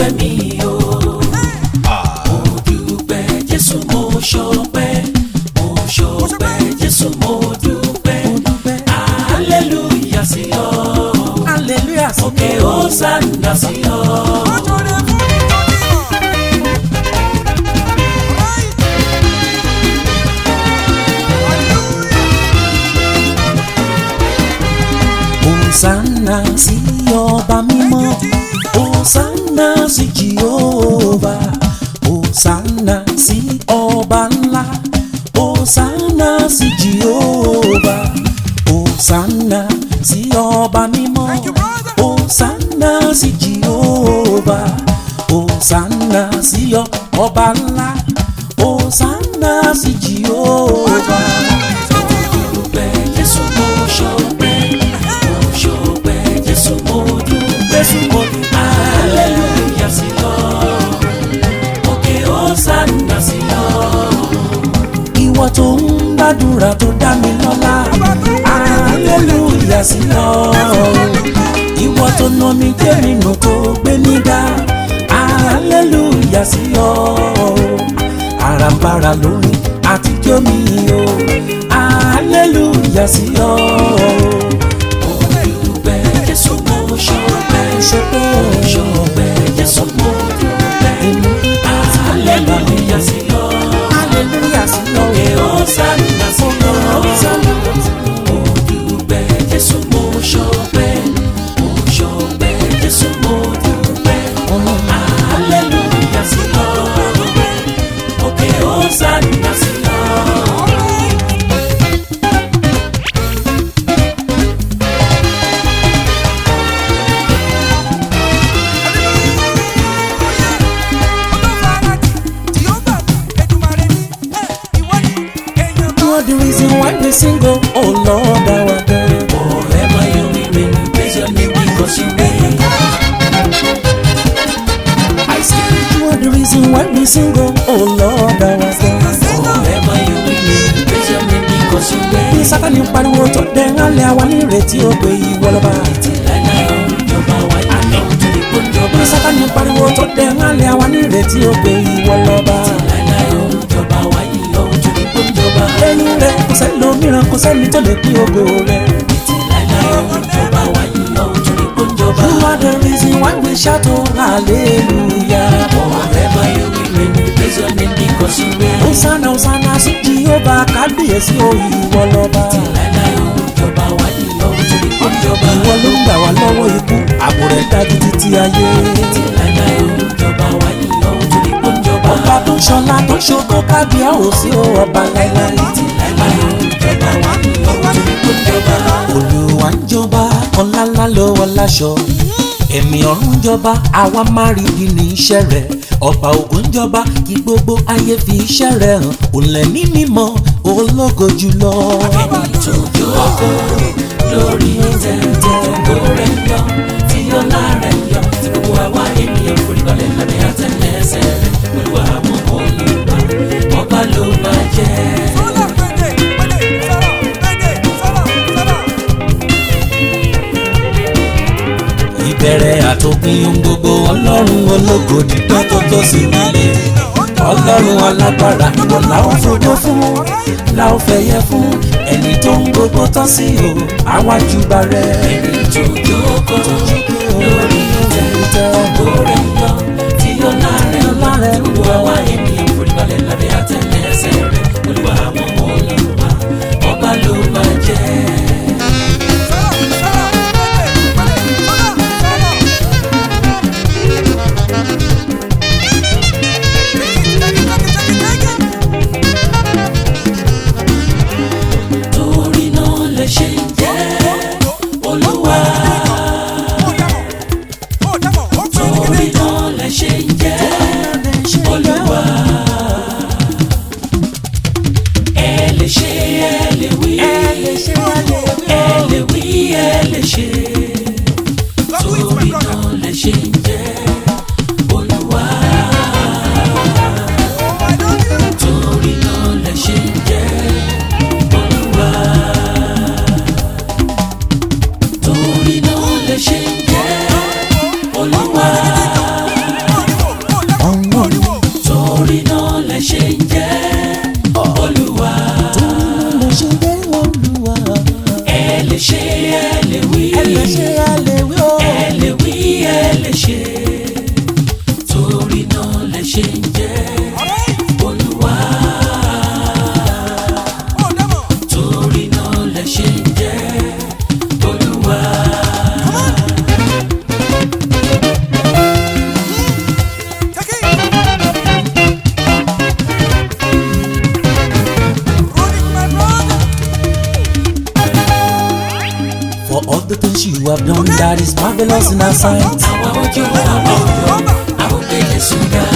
ọpẹ́ mi o. Mo dúpẹ́ Jésù mo ṣọpẹ́. Mo ṣọpẹ́ Jésù mo dúpẹ́. Hallelujah sí ọ. hallelujah sí Òkè Hosanna sí ọ. Hosanna sí ọba mímọ́ Hosanna sí Jehova Hosanna sí ọba ńlá Hosanna sí Jehova Hosanna sí ọba mímọ́ Hosanna sí Jehova Hosanna sí ọba ńlá Hosanna sí Jehova. dúpẹ́ Jésù mo ṣọpẹ́ mo ṣọpẹ́ Jésù mo dúpẹ́ hallelujah sí ọ òkè Hosanna sí ọ ìwọ tó ń gbàdúrà tó dá mi lọ́lá aleluya sí ọ ìwọ tó nà mí jẹ́ nínú tó gbé nígbà aleluya sí ọ àràǹbarà lórí àtijọ́ mi o aleluya sí ọ mo dúpẹ́ Jésù mo ṣọpẹ́ ṣọpẹ́ mo ṣọpẹ́ Jésù mo dúpẹ́ hallelujah sí ọ aleluya sí ọ òkè Hosanna sí ọ. Mo dúpẹ́ Jésù mo ṣọpẹ́ mo ṣọpẹ́ Jésù mo dúpẹ́ hallelujah sí ọ òkè Hosanna sí ọ. You are the reason why we sing oh, oh Lord our God. Forever you will reign, praise your name because you reign. I say, You are the reason why we sing oh, oh Lord our God. forever you will reign, praise your name because you Bí reign. Sátánì pariwo tó dẹ́rẹ́lẹ̀ àwa nírètí ó pé ìwọ lọ́ba. Láíláí ó ń jọba wá àná torí kó ń jọba. Bí Sátánì pariwo tó dẹ́rẹ́lẹ̀ àwa nírètí ó pé ìwọ lọ́ba. Láíláí ó ń jọba wá yìí ó torí kó ń jọba. Lẹ́yìn rẹ̀ kò sẹ́lòmíràn kò sẹ́ni tó lè pín ògo rẹ̀. Láíláí ó ń jọba wá yìí ó torí kó ń jọba. You are the reason why we shout oh hallelujah. Forever you will reign, praise your name because you reign. Hosanna Hosanna sí Jehovah kábíyèsí o ìwọ lọ́ba. Láíláí ó ń jọba wá yìí ó torí kó ń jọba. Ìwọ ló ń gbà wá lọ́wọ́ ikú, ààbò rẹ̀ dájú títí ayé. Láíláí ó ń jọba wá yìí ó torí kó ń jọba. Ọba tó ń ṣọlá tó ń ṣògo kábíyá ò sí o ọba láíláí. Láíláí ó ń jọba wá yìí ó torí kó ń jọba. Olúwa ń jọba, ọ̀làlá ló wọ láṣọ. Ẹ̀mí ọ̀run jọba, àwa máa rí bí ní iṣẹ́ rẹ̀. Ọba ògo ń jọba, kí gbogbo ayé fi iṣẹ́ rẹ̀ hàn. Òǹlẹ̀ ní mímọ́, ológo jùlọ. Ẹni tó jókòó lórí tẹ̀tẹ̀ ògo rẹ̀ ń yọ, tí ọlá rẹ̀ ń yọ, tí gbogbo àwa ènìyàn foríbalẹ̀ lábẹ́ àtẹlẹsẹ̀ rẹ̀. Olúwa àwọn olùgbà, ọba ló máa jẹ́. Ìbẹ̀rẹ̀ àtòpin ohun gbogbo ọlọ́run ológo dídán tó tó sí nílé. Ọlọ́run alágbára ìwọ làwọn fògo fún, làwọn fẹ̀yẹ fún. Ẹni tó ń gbogbo tán sí o, àwájú bá rẹ̀. Ẹni tó jókòó lórí tẹ̀tẹ̀ ògo rẹ̀ ń yọ, tí ọlá rẹ̀ ń yọ, tí gbogbo àwa ènìyàn foríbalẹ̀ lábẹ́ àtẹlẹsẹ̀ rẹ̀. Olúwa àwọn olùgbà, ọba ló máa jẹ́. torí náà lè ṣe ń jẹ́ olúwa torí náà have done that is marvelous in our sight. àwa ojú àwa òyò àwọn gbé Jésù ga.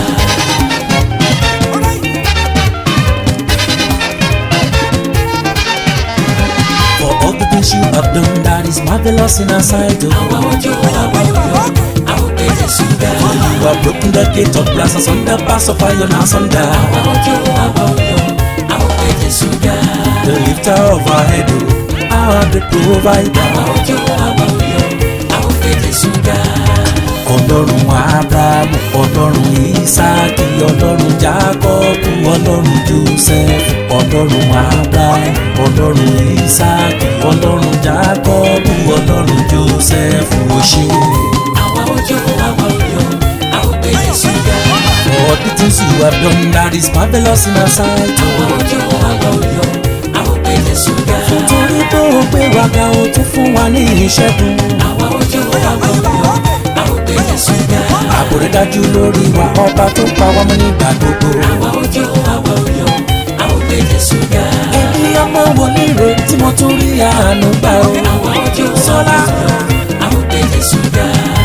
For all the things you have done that is marvelous in our sight. Oh. àwa ojú àwa òyò àwọn gbé Jésù ga. You have broken the gate of brass and sunder pass of iron and sunder. àwa ojú àwa òyò àwọn gbé Jésù ga. The lifter of our head, oh, our great provider. àwa ojú àwa òyò àwọn gbé Jésù ga. Ọlọ́run Ábúráhámù, Ọlọ́run Ísáàkì, Ọlọ́run Jákọ́bù, Ọlọ́run Jósẹ́fù, Ọlọ́run Ábúráhámù, Ọlọ́run Ísáàkì, Ọlọ́run Jákọ́bù, Ọlọ́run Jósẹ́fù ó ṣé. àwa ojú àwa òyò àwọn gbé Jésù ga. For all the things you have done that is marvelous in our sight. àwa ojú àwa òyò àwọn gbé Jésù ga. Torí tó o gbé wa ga o tún fún wa ní ìṣẹ́gun. àwa ojú àwa òyò àwọn gbé Jésù ga. Ààbò rẹ̀ dájú lórí wa ọba tó pa wá mọ́ nígbà gbogbo. àwa ojú àwa òyò àwọn gbé Jésù ga. Ẹbí ọmọ wòlíì rè tí mo tún rí àánú gbà o. àwa ojú àwa Sọlá. òyò àwọn gbé Jésù ga.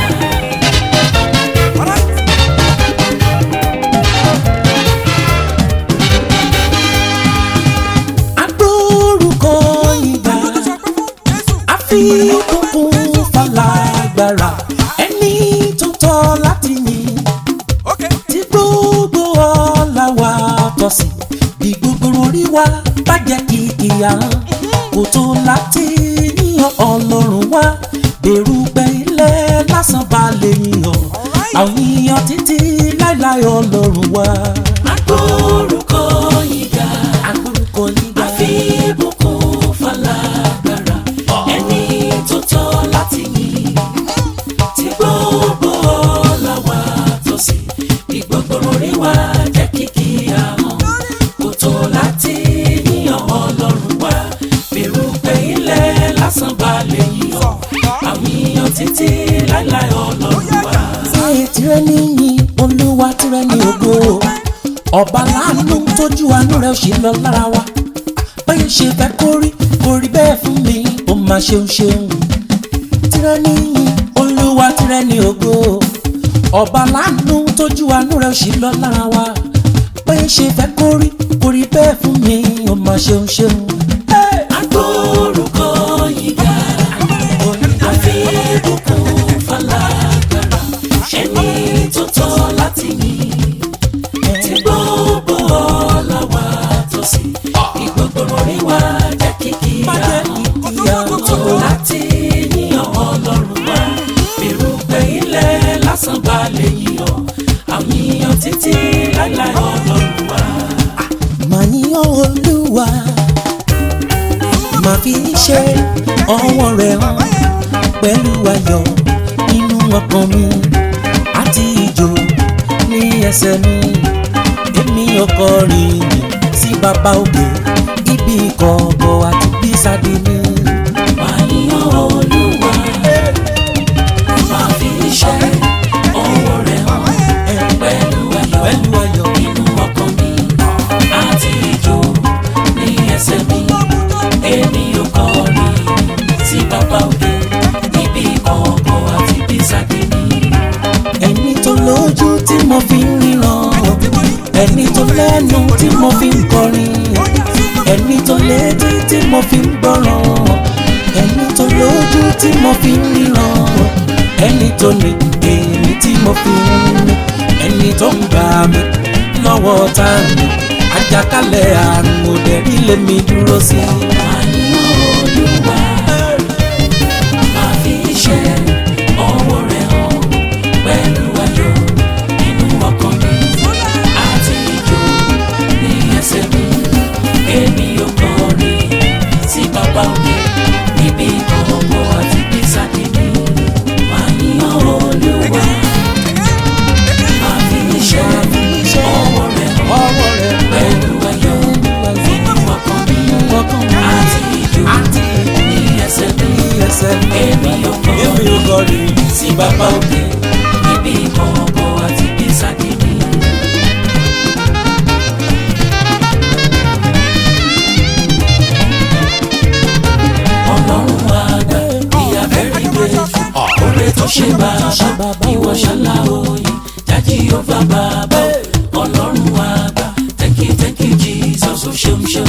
Agbórúkọ ìgbà àfi kúnkún falágbára ẹni tó tọ́ láti yìn tí gbogbo ọlá wa tọ́ sí bí gbogbo orí wa bá jẹ́ kìkì àrùn kò tó láti yíyan ọlọ́run wa bẹ̀rù pé ilẹ̀ lásán bá lè yíyan àwọn yíyan títí láíláí ọlọ́run wa. agbórúkọ ìgbà agbórúkọ ìgbà àfi ìbùkún falágbára ẹni tó tọ́ láti yìn tí gbogbo ọlá wa tọ́ sí bí gbogbo orí wa jẹ́ kìkì ahọ́n kò tó láti yíyan ọlọ́run wa bẹ̀rù pé ilẹ̀ lásán bá lè yíyan àwọn yíyan títí láíláí ọlọ́run wa. Ṣé tirẹ̀ níyìn olúwa tirẹ̀ ní ògo ọba láàánú tójú àánú rẹ̀ ò ṣe lọ lára wa báyìí ṣe fẹ́ kó rí kó rí bẹ́ẹ̀ fún mi ó máa ṣeun ṣeun tirẹ̀ níyìn olúwa tirẹ̀ ní ògo ọba láàánú tójú àánú rẹ̀ ò ṣe lọ lára wa báyìí ṣe fẹ́ kó rí kó rí bẹ́ẹ̀ fún mi ó máa ṣeun ṣeun. Hey! agbórúkọ ìgbà àfi ìbùkún falágbára ẹni tó tọ́ láti yìn tí gbogbo ọlá wa tọ́ sí ní gbogbo orí wa jẹ́ kìkì àwọn tó láti yíyan ọlọ́run wa bẹ̀rù pé ilẹ̀ lásán bá lè yíyan àwọn yíyan títí láíláí ọlọ́run wa. Màá níyàn olúwa màá fi ṣe ọwọ́ rẹ̀ hàn pẹ̀lú ayọ̀ nínú ọkàn mi àti ìjó ní ẹsẹ̀ mi èmi ọkọ rìn sí bàbá òkè ibi ìkọ̀kọ̀ àti bísàdì mi. Máa yíyan Olúwa, máa fi iṣẹ́ ọwọ́ rẹ̀ hàn pẹ̀lú ayọ̀ pẹ̀lú ayọ̀ nínú ọkàn mi àti ijó ní ẹsẹ̀ mi. Èmi ò kọrin sí bàbá òkè níbi ìkọ̀kọ̀ àti bísàdé mi. ẹni tó lójú tí mo fi ń ríran ẹni tó lẹ́nu tí mo fi ń kọrin ẹni tó létí tí mo fi ń gbọ́ràn ẹni tó lójú tí mo fi ń ríran ẹni tó ní èmi tí mo fi ń mú ẹni tó ń gbà mí lọ́wọ́ tá mi àjàkálẹ̀ àrùn òdẹ̀rí lèmi dúró sí. Máa yíyan Olúwa, máa fi iṣẹ́ ọwọ́ rẹ̀ hàn pẹ̀lú ayọ̀ nínú ọkàn mi àti ijó ní ẹsẹ̀ mi. Èmi ò kọrin sí bàbá òkè níbi ìkọ̀kọ̀ àti bísàdé mi. Máa yíyan Olúwa, máa fi iṣẹ́ ọwọ́ rẹ̀ hàn ọwọ́ rẹ̀ pẹ̀lú ayọ̀ nínú ọkàn mi ọkàn mi àti ijó àti ní ẹsẹ̀ mi. ẹsẹ̀ mi Èmi ò èmi ò kọrin kọrin sí bàbá òkè níbi ìkọ̀kọ̀ àti bísàdé mi. Ọlọ́run àgbà bí abẹ́rẹ́ gbé ṣe bàbá ìwọ ṣálá òye jájí ó bá bàbá ọlọ́run àgbà thank you thank you jesus ó ṣeun ṣeun.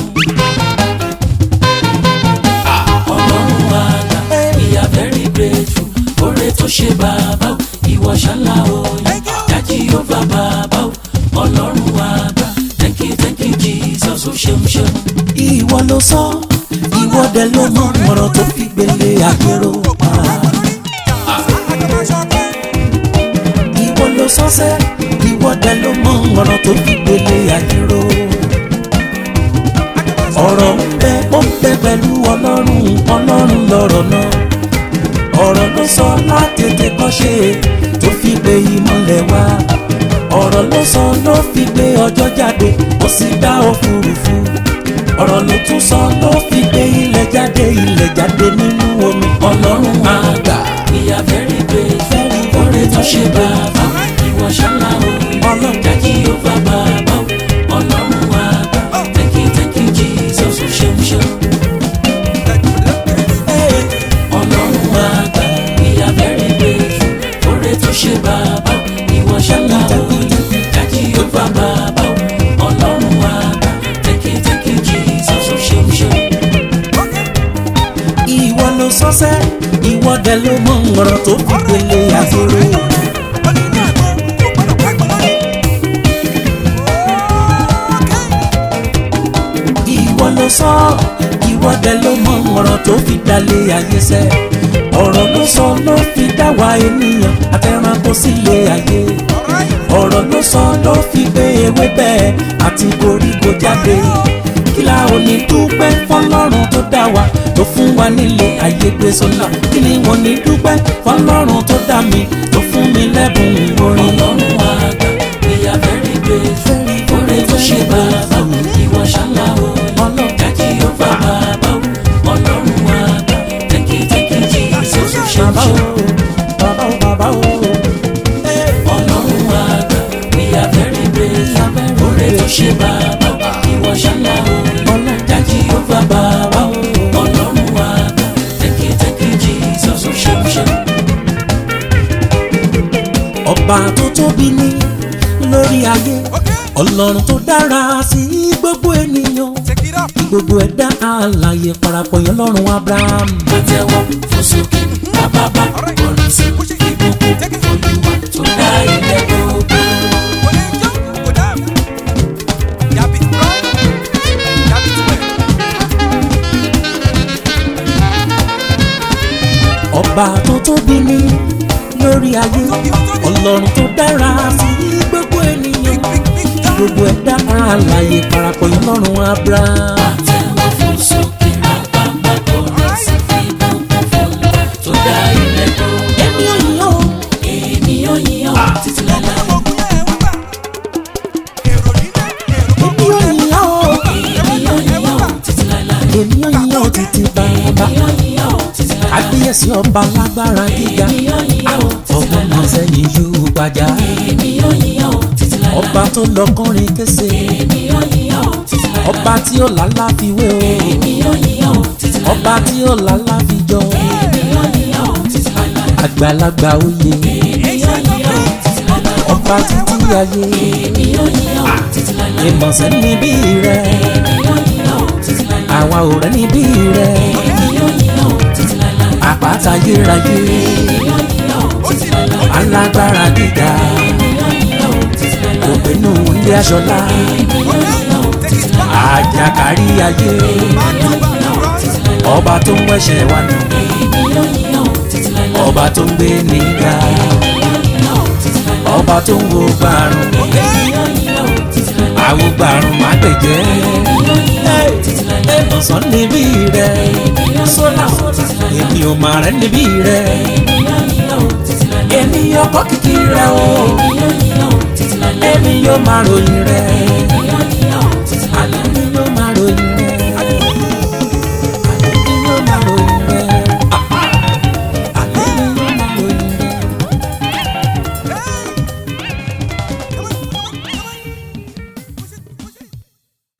ọlọ́run àgbà we are very grateful oore tó ṣe bàbá ìwọ ṣálá òye jájí ó bá bàbá ọlọ́run àgbà thank you thank you jesus ó ṣeun ṣeun. ìwọ ló sọ ìwọ dẹ ló mọ ọ̀rọ̀ tó fi gbélé àgbèrò pa. ìwọ ló sọ sẹ ìwọ dẹ ló mọ ọ̀rọ̀ tó fi gbélé àgbèrò. ọ̀rọ̀ ń bẹ ó ń bẹ pẹ̀lú ọlọ́run ọlọ́run lọ̀rọ̀ náà. ọ̀rọ̀ ló sọ látètè kọ́ ṣe tó fi gbé ìmọ̀lẹ̀ wá. ọ̀rọ̀ ló sọ ló fi gbé ọjọ́ jáde ó sì dá òfurufú ọ̀rọ̀ ló tún sọ ló fi gbé ilẹ̀ jáde ilẹ̀ jáde nínú omi ọlọ́run àgbà. we are very grateful oore tó ṣe bàbá ìwọ ṣálá òye jájí ó bá bàbá ọlọ́run àgbà thank you thank you jesus ó ṣeun ṣeun. ọlọ́run àgbà we are very grateful oore tó ṣe bàbá ìwọ ṣálá òye jájí ó bá bàbá ọlọ́run àgbà thank you thank you jesus ó ṣeun ṣeun. ìwọ ló sọ́sẹ́ ìwọ dẹ̀ ló mọ ọ̀rọ̀ tó fi gbélé àgbèrò. ìwọ ló sọ ìwọ dẹ̀ ló mọ ọ̀rọ̀ tó fi dalé ayé sẹ́ ọ̀rọ̀ ló sọ ló fi dá wa ènìyàn àtẹranko sílé ayé ọ̀rọ̀ ló sọ ló fi gbé ewé bẹ́ẹ̀ àti koríko jáde kí la ò ní dúpẹ́ fọlọ́run tó dá wa tó fún wa nílé ayé gbé sọ́lá kí ni wọ́n ní dúpẹ́ fọlọ́run tó dá mi tó fún mi lẹ́bùn orin. ọlọ́run àgbà we are very grateful oore tó ṣe bàbá ìwọ ṣálá òye jájí ó bá bàbá ọlọ́run àgbà thank you thank you jesus ó ṣeun bàbá o ṣeun. bàbá o bàbá o. ọlọ́run àgbà we are very grateful oore tó ṣe bàbá ìwọ ṣálá òye jájí ó bá bàbá ọlọ́run àgbà thank you thank you jesus ó ṣeun ṣeun. ọba tó tóbi ní lórí ayé ọlọ́run tó dára sí gbogbo ènìyàn gbogbo ẹ̀dá alààyè parapọ̀ yẹn lọ́rùn abraham. àtẹwọ́ fòsókè bàbá kọrin sí ìbùkún olúwa tó dá ilẹ̀ gbogbo. ọba tó tóbi ní lórí ayé ọlọ́run tó dára sí gbogbo ènìyàn gbogbo ẹ̀dá alààyè parapọ̀ yẹn lọ́rùn abraham. àtẹwọ́ fòsókè bàbá kọrin sí ìbùkún olúwa tó dá ilẹ̀ gbogbo. ẹni òyìn o èmi yóò yìn ọ́ títí láéláé. èmi òyìn o èmi yóò yìn ọ́ títí láéláé. èmi òyìn o títí bàbá èmi yóò yìn ọ́ títí láéláé. àgbéyẹsí ọba lágbára gíga èmi yóò yìn ọ́ títí ọgbọ́n láéláé. sẹ́yìn yóò gbàjà èmi yóò yìn ọ́ títí láéláé. ọba tó lọ kọrin kése èmi yóò yìn ọ́ títí láéláé. ọba tí ó lálá fi wé o èmi yóò yìn ọ́ títí láéláé. ọba tí ó lálá fi jọ èmi yóò yìn ọ́ títí láéláé. àgbàlagbà oyè èmi yóò yìn ọ́ títí láéláé. ọba títí ayé èmi yóò yìn ọ́ títí láéláé. ìmọ̀sẹ̀ níbí rẹ èmi yóò yìn ọ́ títí láéláé. àwa ò rẹ́ níbí rẹ èmi yóò yìn ọ́ títí láéláé. àpáta yérayé èmi yóò yìn ọ́ títí láéláé. alágbára gíga èmi yóò yìn ọ́ títí láéláé. òpinnu ilé aṣọlá èmi yóò yìn ọ́ títí láéláé. àjàkárí ayé èmi yóò yìn ọ́ títí láéláé. ọba tó ń wẹ̀ṣẹ̀ wa nù èmi yóò yìn ọ́ títí láéláé. ọba tó ń gbé níga èmi yóò yìn ọ́ títí láéláé. ọba tó ń wo gbàrún èmi yóò yìn ọ́ títí láéláé. àwo gbàrún má gbẹ̀jẹ́ èmi yóò yìn ọ́ títí láéláé. ìmọ̀sán níbí rẹ èmi yóò yìn ọ́ títí láéláé. èmi ò mà rẹ́ níbí rẹ èmi yóò yìn ọ́ títí láéláé. èmi ọkọ̀ kìkì rẹ o èmi yóò yìn ọ́ títí láéláé. èmi yóò máa ròyìn rẹ èmi yóò yìn